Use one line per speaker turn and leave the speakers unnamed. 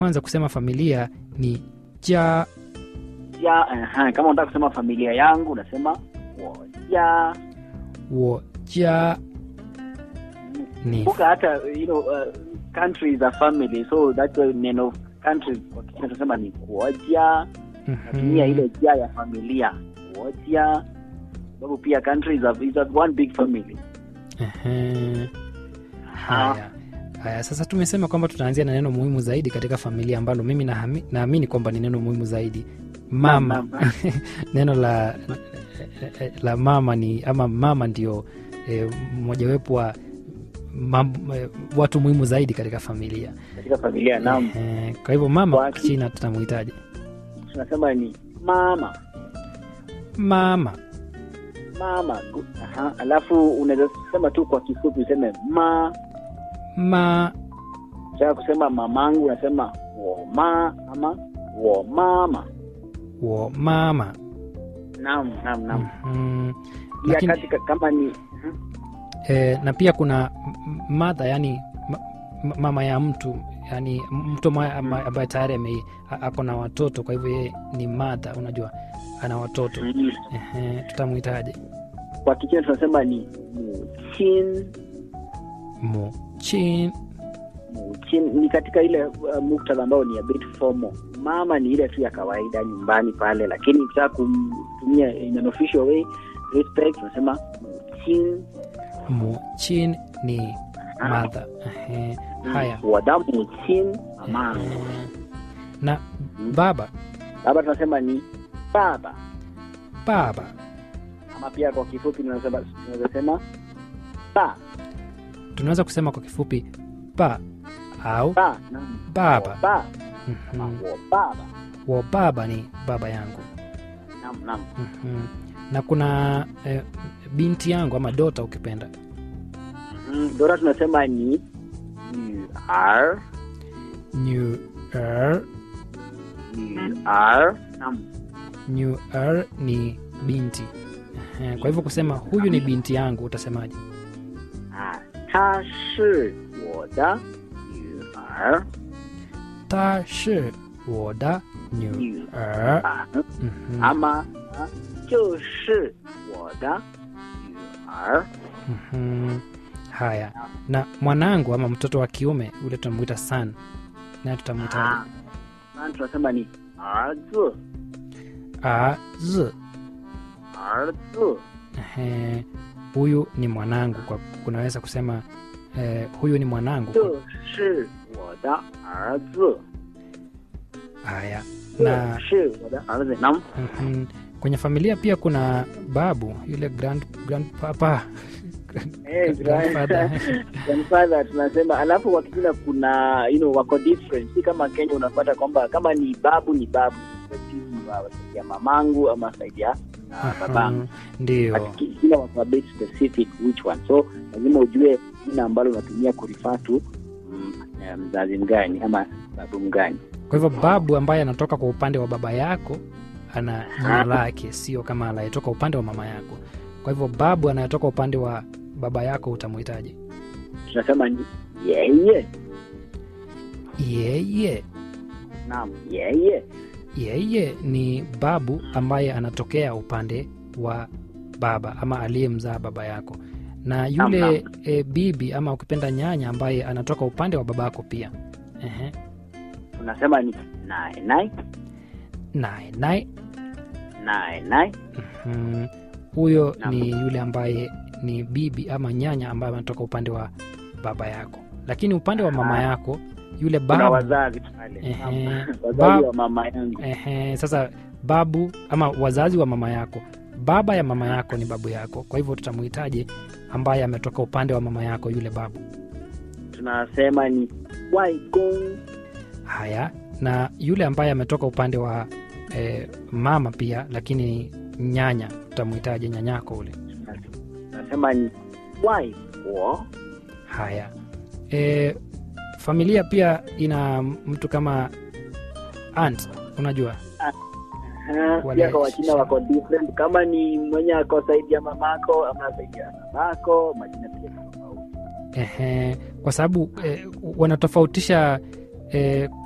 kwanza kusema familia ni ja
ya aha, kama unataka kusema familia yangu unasema woja
wo ja ni
kumbuka hata you know, uh, country is a family so that's why neno country kwa kichina tunasema ni kuoja natumia ile jia ya familia kuoja sababu pia country is a, is a one big family
Ehe. Haya, haya. Sasa tumesema kwamba tutaanzia na neno muhimu zaidi katika familia ambalo mimi nahami- naamini kwamba ni neno muhimu zaidi, mama.
Mama.
neno la la mama ni ama mama ndio eh, mojawapo wa mam, eh, watu muhimu zaidi katika familia.
katika familia naam
Ehe, kwa hivyo mama
Kwa
kwa
ki-
China tutamuhitaji
tunasema ni mama
mama.
mama Gu- aha. alafu unaweza sema tu kwa kifupi useme ma
Ma
taka kusema mamangu unasema woma ama womama
wo mama.
naam naam naam
Mhm.
pia
Lakini
katika kama ni mhm.
e, na pia kuna m- mother yani ma, ma- mama ya mtu yani mtu ambaye- ambaye ambaye tayari ame- a- ako na watoto kwa hivyo yeye ni mother unajua ana watoto
Mhm.
Ehe, tutamwitaje
kwa kichina tunasema ni muchin
muchin
muchin ni katika ile uh, muktadha ambao ni a bit formal mama ni ile tu ya kawaida nyumbani pale lakini ukitaka kumtumia in an official way respect tunasema muchin
muchin ni mother Ehe, haya
wada muchin mamangu
Ehe. na baba
baba tunasema ni baba
baba
ama pia kwa kifupi tunasema tunaweza sema ba
tunaweza kusema kwa kifupi ba au
ba naam.
baba
ba
Mhm.
ama wo baba
wa baba ni baba yangu
naam naam
Mhm. na kuna eh, binti yangu ama dota ukipenda
Mhm. dora tunasema ni r
new er,
r naam
new er ni binti Ehe, kwa hivyo kusema huyu ni binti yangu utasemaje
啊，她是我的女儿，
ta shi woda new
女
er
儿，
Mhm.
阿妈啊，就是我的女儿。
Mhm. haya na mwanangu ama mtoto wa kiume ule tunamwita san naye tutamwitaje
啊，那tunasema ni 儿子，
a z
儿子，
Ehe, huyu ni mwanangu kwa kunaweza kusema eh, huyu ni mwanangu
这是我的儿子，
haya
这
na
是我的儿子。那
mhm, kwenye familia pia kuna babu yule grand, grandpapa
Eh,
Grandfather.
grandfather tunasema alafu kwa Kichina kuna you know, wako different si kama kenya unapata kwamba kama ni babu ni babu Ni wa saidi ya mamangu ama saidi ya ah, babangu
Mhm, ndio
But ki- kila wako a bit specific which one so lazima ujue jina ambalo unatumia kurifatu mm, eh, mzazi mgani ama babu mgani
kwa hivyo babu ambaye anatoka kwa upande wa baba yako ana jina lake sio kama anayetoka upande wa mama yako kwa hivyo babu anayetoka upande wa baba yako utamwitaje
tunasema ni yeye
yeye
naam yeye
yeye ni babu ambaye anatokea upande wa baba ama aliyemzaa baba yako na yule
Naam,
e, bibi ama ukipenda nyanya ambaye anatoka upande wa babako pia Ehe.
tunasema ni nae nae
naye naye
nae nae
mhm, huyo
Naam.
ni yule ambaye ni bibi ama nyanya ambaye anatoka upande wa baba yako lakini upande wa mama
Ah.
yako yule
kuna
babu
wazazi pale
Ehe.
Naam.
Bab-
wazazi wa mama yangu
Ehe, sasa babu ama wazazi wa mama yako baba ya mama yako ni babu yako kwa hivyo tutamuhitaji ambaye ametoka upande wa mama yako yule babu
tunasema ni waigong
haya na yule ambaye ametoka upande wa eh, mama pia lakini nyanya tutamuhitaji nyanyako ule
tunasema ni waipo
haya e, familia pia ina mtu kama aunt unajua Wale-
pia kwa wachina wako different kama ni mwenye ako saidi ya mamako ama saidi ya babako majina pia ni tofauti
Ehe, kwa sababu eh, wanatofautisha eh,